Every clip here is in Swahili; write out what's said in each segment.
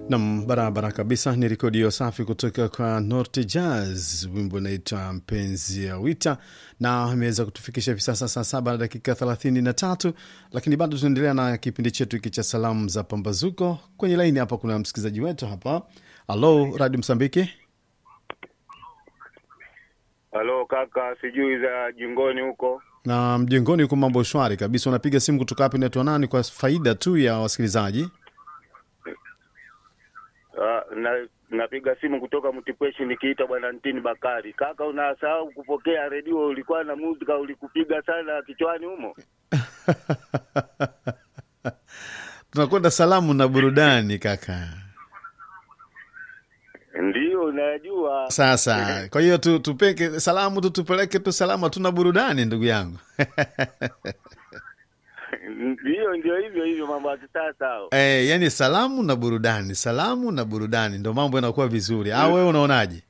Nam, barabara kabisa. Ni rekodi hiyo safi kutoka kwa Norte Jazz, wimbo unaitwa mpenzi ya wita, na ameweza kutufikisha hivi sasa saa saba na dakika thelathini na tatu, lakini bado tunaendelea na kipindi chetu hiki cha salamu za pambazuko. Kwenye laini hapa kuna msikilizaji wetu hapa. Halo, Radio Msambiki. Halo kaka, sijui za jingoni huko. Na mjengoni huko mambo shwari kabisa. Unapiga simu kutoka hapa, inaitwa nani, kwa faida tu ya wasikilizaji? Uh, na napiga simu kutoka Mtipweshi nikiita bwana Ntini Bakari. Kaka, unasahau kupokea redio, ulikuwa na muzika ulikupiga sana kichwani humo. Tunakwenda salamu na burudani kaka. Ndiyo, najua Sasa kwa hiyo tu, tupeke salamu tu tupeleke tu salamu, hatuna burudani ndugu yangu. ndiyo, ndio hivyo hivyo mambo ya kisasa hao. Eh, yani salamu na burudani, salamu na burudani ndo mambo yanakuwa vizuri. Au wewe unaonaje?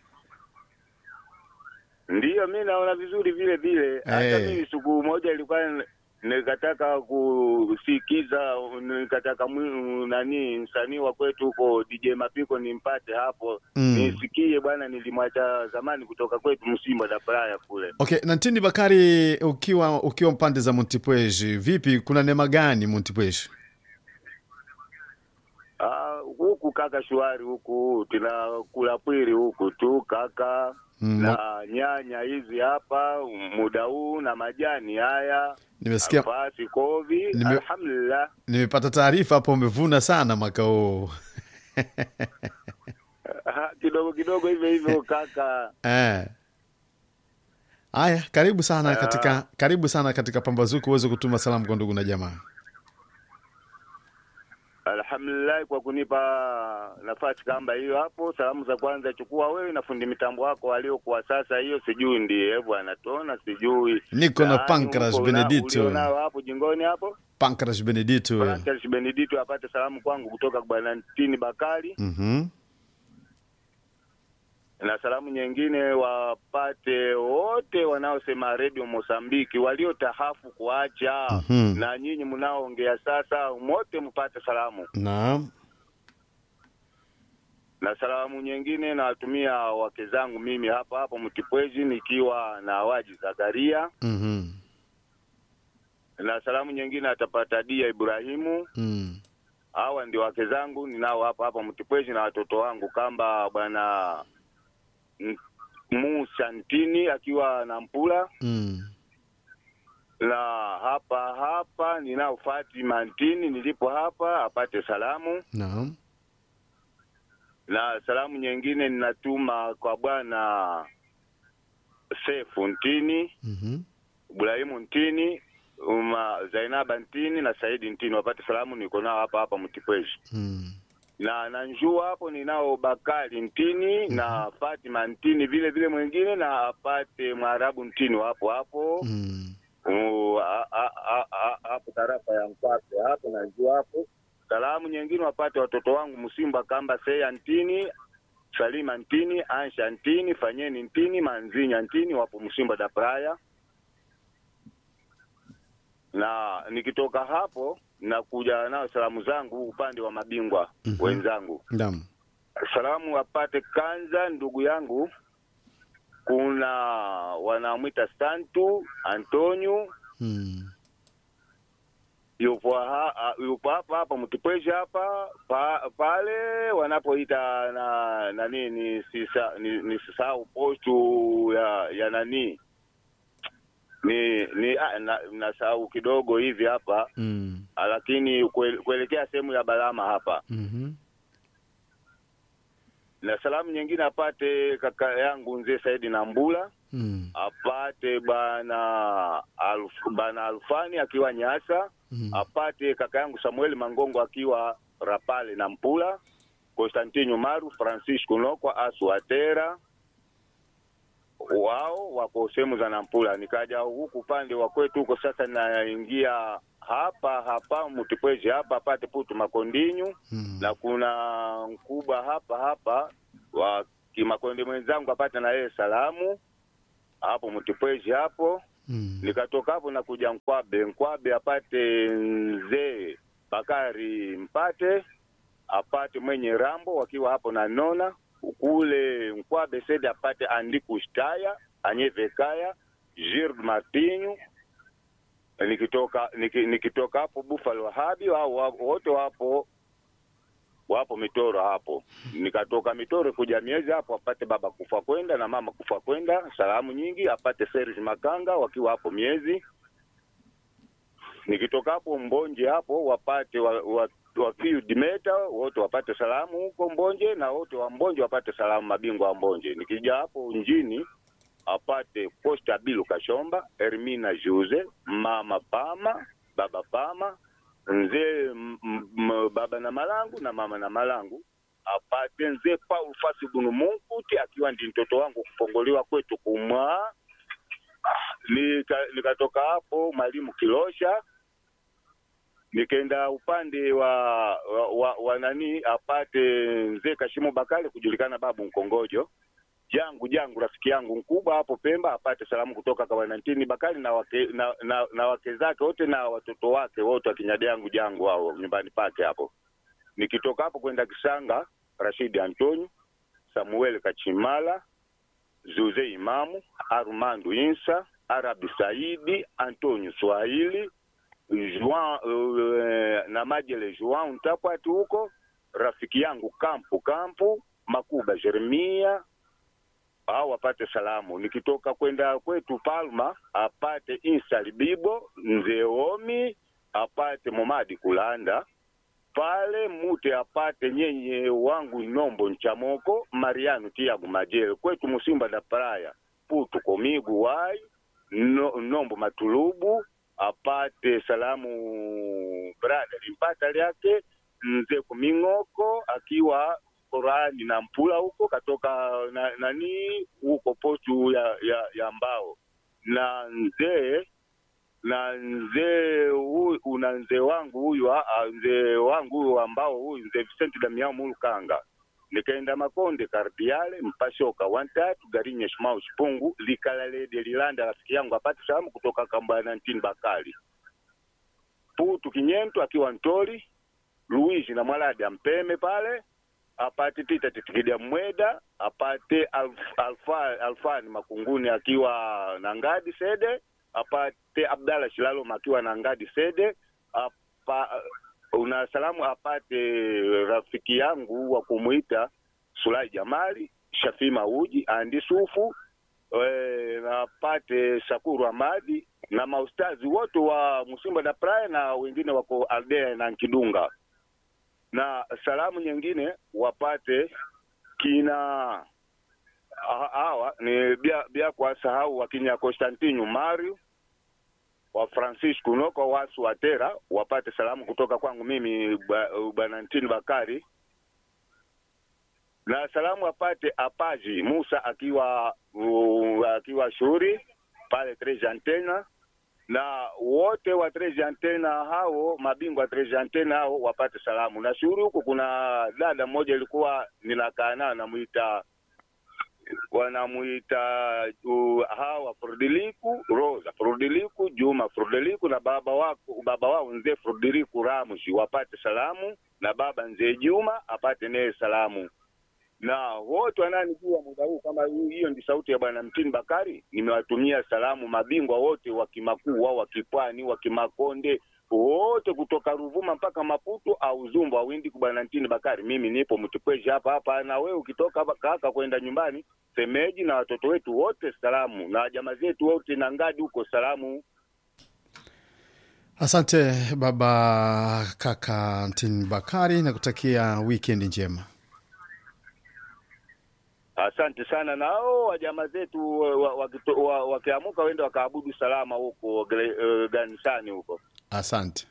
Ndiyo, mi naona vizuri vile vile. Hata Eh. mimi siku moja ilikuwa n- nikataka kusikiza, nikataka mwi- nani msanii wa kwetu huko DJ Mapiko nimpate hapo Mm. nisikie bwana, nilimwacha zamani kutoka kwetu Msimba da Praya kule. Okay, na Ntini Bakari, ukiwa ukiwa pande za Montipweji, vipi, kuna neema gani Montipweji? Ah, huku kaka shwari huku tunakula pwiri huku tu kaka Mm. na nyanya hizi hapa muda huu na majani haya Nimesikia, alfasi kovi Nime- alhamdulillah nimepata taarifa hapo umevuna sana mwaka huu. Ah, kidogo kidogo hivyo hivyo kaka Eh. Aya, karibu sana katika karibu sana katika pambazuko uweze kutuma salamu kwa ndugu na jamaa. alhamdulillah kwa kunipa nafasi kamba hiyo hapo salamu za kwanza chukua wewe na fundi mitambo wako waliokuwa sasa hiyo sijui ndiye bwana tona sijui Niko na Yaani Pancras huko una- Benedito. ulionao hapo jingoni hapo Pancras Benedito. Francis Benedito apate salamu kwangu kutoka kwa bwana Ntini Bakari Mhm. na salamu nyingine wapate wote wanaosema redio Mosambiki waliotahafu kuacha Mhm. na nyinyi mnaoongea sasa, wote mpate salamu. Naam. Na salamu nyingine nawatumia wake zangu mimi hapa hapa Mtipwezi nikiwa na Waji Zakaria, Mhm. na salamu nyingine atapata Dia Ibrahimu. Mm. Hawa ndio wake zangu ninao hapa hapa Mtipwezi na watoto wangu kamba bwana M- Musa Ntini akiwa na Mpula Mm. na hapa hapa ninao Fatima Ntini nilipo hapa apate salamu, Naam. na salamu nyingine ninatuma kwa bwana Sefu Ntini, Mhm. Ibrahimu Ntini, uma Zainaba Ntini na Saidi Ntini wapate salamu, niko nao hapa hapa Mtipweshi. Mm. na na njua hapo ninao Bakari Ntini na Fatima Ntini vile vile mwingine na apate Mwarabu Ntini hapo hapo Mm. Uh, a- a- a- a- hapo tarafa ya Mpape hapo na njua hapo. Salamu nyingine wapate watoto wangu Msimba Kamba Seya Ntini Salima Ntini Ansha Ntini Fanyeni Ntini Manzinya Ntini wapo Msimba da Praya na nikitoka hapo nakuja nao salamu zangu upande wa mabingwa Mhm. wenzangu. Naam. Salamu apate Kanza ndugu yangu, kuna wanamwita Santu Antonio Mm. yupo ha, a- yupo hapa hapa Mtipweshi hapa pa, pale wanapoita na nani ni sisa ni, ni sisahau postu ya ya nani ni ni ah, na, nasahau kidogo hivi hapa Mm. Ah, lakini kue- kuelekea sehemu ya Balama hapa Mhm. na salamu nyingine apate kaka yangu mzee Saidi Nambula, Mm. apate bana Alf, bana Alfani akiwa Nyasa, Mm. apate kaka yangu Samuel Mangongo akiwa Rapale na Mpula, Constantino Maru, Francisco Nokwa, Asu Atera, wao wako sehemu za Nampula. Nikaja huku upande wa kwetu huko sasa, naingia hapa hapa Mtipwezi hapa apate Putu Makondinyu Mm. na kuna mkubwa hapa hapa wa Kimakonde mwenzangu apate na yeye salamu hapo Mtipwezi hapo. Mm. Nikatoka hapo na kuja Nkwabe, Nkwabe apate mzee Bakari Mpate apate mwenye rambo wakiwa hapo na nona kule Nkwabe Sede apate Andiku Shtaya Anyevekaya Gird Martinho nikitoka niki, nikitoka hapo Buffalo Wahabi au wa- wote wapo wapo Mitoro hapo. Nikatoka Mitoro kuja miezi hapo apate baba kufa kwenda na mama kufa kwenda, salamu nyingi apate Serge Makanga wakiwa hapo miezi. Nikitoka hapo Mbonje hapo wapate wa, wa, wa Field Meta wote wapate salamu huko Mbonje na wote wa Mbonje wapate salamu mabingwa wa Mbonje. Nikija hapo njini apate Costa Bilu Kashomba, Hermina Juse, mama Pama, baba Pama, mzee m- m- baba na Malangu na mama na Malangu, apate mzee Paul Fasi Bunu Munkuti akiwa ndi mtoto wangu kupongoliwa kwetu kumwa. Nika- Nikatoka hapo mwalimu Kilosha nikaenda upande wa wa, wa, wa nani apate mzee Kashimu Bakali kujulikana babu Mkongojo jangu jangu rafiki yangu mkubwa hapo Pemba apate salamu kutoka kwa Wanantini Bakali na wake, na, na, na wake zake wote na watoto wake wote wakinyadi yangu jangu hao nyumbani pake hapo. Nikitoka hapo kwenda Kisanga, Rashidi Antonio, Samuel Kachimala, Zuze Imamu, Armandu Insa, Arabi Saidi, Antonio Swahili, Juan uh, na Majele Juan Ntapwati huko, rafiki yangu Kampu Kampu, Makuba Jeremia, au apate salamu. Nikitoka kwenda kwetu Palma apate Insa Libibo, Mzee Omi apate Momadi Kulanda pale Mute apate nyenye wangu Nombo Nchamoko, Mariano Tiabu Majele kwetu Musimba da Praia Putu Komigu Wai no, Nombo Matulubu apate salamu brada limpata lyake mzee Kuming'oko akiwa Korani na Mpula huko katoka na, nani huko potu ya, ya, ya mbao na mzee na mzee huyu una mzee wangu huyu ah, ah, mzee wangu huyu ambao huyu mzee Vicent Damian Mulukanga nikaenda Makonde Kardiale Mpashoka wantatu Garinye Shimau Shipungu Likalalede Lilanda rafiki yangu apate salamu kutoka Kambana Ntini Bakali Putu Kinyento akiwa Ntori Luigi na Mwaladi ampeme pale apate Tita Titikidia Mweda apate Alf, Alfa, Alfani Makunguni akiwa na Ngadi Sede apate Abdalla Shilalo akiwa na Ngadi Sede apa, una salamu apate rafiki yangu wa kumuita Sulai Jamali Shafi Mauji Andi Sufu e, na apate Shakuru Amadi na maustazi wote wa Musimba da Praia na wengine wako Aldea na Nkidunga na salamu nyingine wapate kina ha- hawa ni bia, bia kwa sahau wakinya Constantino Mario wa Francisco Noko wasu watera wapate salamu kutoka kwangu mimi ba- bwana Ntini Bakari na salamu apate Apaji Musa akiwa uh, akiwa shuri pale Treja Antena na wote wa Treja Antena hao mabingwa wa Treja Antena hao wapate salamu. Na shughuli huku kuna dada mmoja ilikuwa ninakaa nayo namuita wanamuita uh, hawa Frodiliku Rosa Frodiliku Juma Frodiliku na baba wako baba wao mzee Frodiliku Ramushi wapate salamu, na baba mzee Juma apate naye salamu na wote wananijua muda huu, kama hii- hiyo ndi sauti ya bwana Mtini Bakari, nimewatumia salamu mabingwa wote wa Kimakuu wao wa Kipwani wa Kimakonde wote kutoka Ruvuma mpaka Maputo au Zumba windi kwa bwana Mtini Bakari. Mimi nipo Mtipweshi hapa hapa, na wewe ukitoka hapa kaka kwenda nyumbani semeji na watoto wetu wote salamu, na jamaa zetu wote na ngadi huko salamu. Asante baba kaka Mtin Bakari, na kutakia wikendi njema. Asante sana nao wajamaa zetu wa- wa- wakito- wa- wakiamuka waende wakaabudu salama huko gre- eh, kanisani huko. Asante.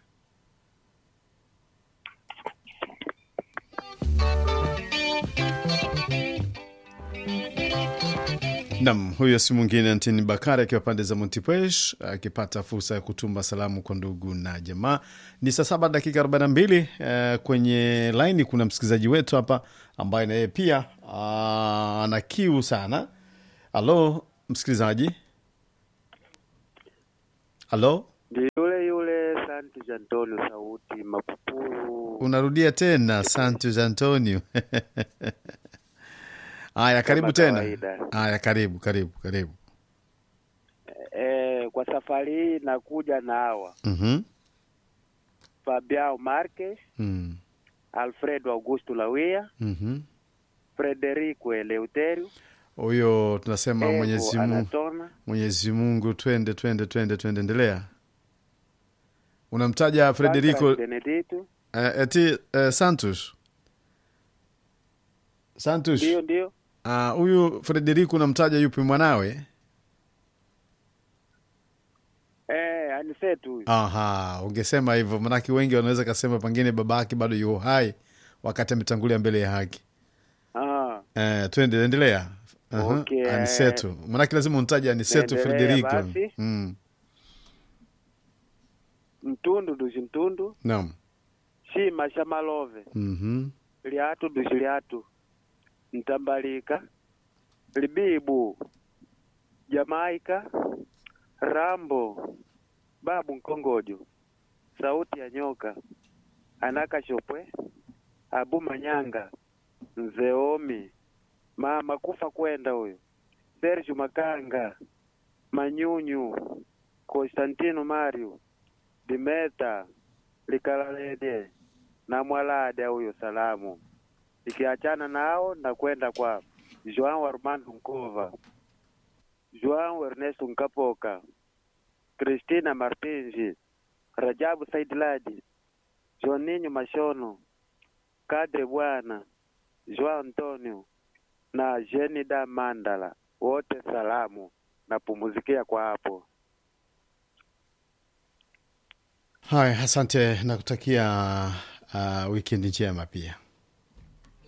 Nam, huyo si mwingine Antini Bakari akiwa pande za Montipesh akipata fursa ya kutuma salamu kwa ndugu na jamaa. Ni saa saba dakika 42. Eh, kwenye laini kuna msikilizaji wetu hapa ambaye na yeye pia ah, ana kiu sana. Halo msikilizaji, halo Ndi yule yule Santos Antonio Sauti Mapupuru. Unarudia tena Santos Antonio. Haya, karibu tena. kawaida. Haya, karibu karibu karibu. Eh, kwa safari hii nakuja na hawa Mhm. Fabiao Marquez, Mm. Alfredo Augusto Lawia, Mhm. Frederico Eleuterio, Huyo tunasema Evo Mwenyezi Mungu, Anatona, Mwenyezi Mungu, twende twende twende twende, endelea. Unamtaja Frederico Patrick Benedito. eh, eti eh, Santos Santos. Ndio, ndio. Ah, huyu Frederico unamtaja yupi mwanawe? Eh, anisetu huyu. Aha, ungesema hivyo, manake wengi wanaweza kasema pengine babake bado yuko hai wakati ametangulia mbele ya haki. Ah, Eh, twende endelea. Aha, Okay. Aniseto, manake lazima untaje Aniseto Naendelea Frederico. basi. Mm. mtundu dushi mtundu, Naam. shima shamalove, Mhm. liatu dushi liatu, ntambalika, libibu, Jamaika, Rambo, babu nkongojo, sauti ya nyoka, anaka shopwe, abu manyanga, nzeomi, mama kufa kwenda huyo, Sergio Makanga, Manyunyu, Konstantino Mario, Dimeta, Likalalede na Mwalade huyo salamu. Ikiachana nao na kwenda kwa Joao Armando Nkova, Joao Ernesto Nkapoka, Cristina Martinji, Rajabu Saidladi, Joninho Mashono, Kadre Bwana, Joao Antonio na Jenida Mandala, wote salamu na pumuzikia kwa hapo. Haya, asante na kutakia uh, wikendi njema pia.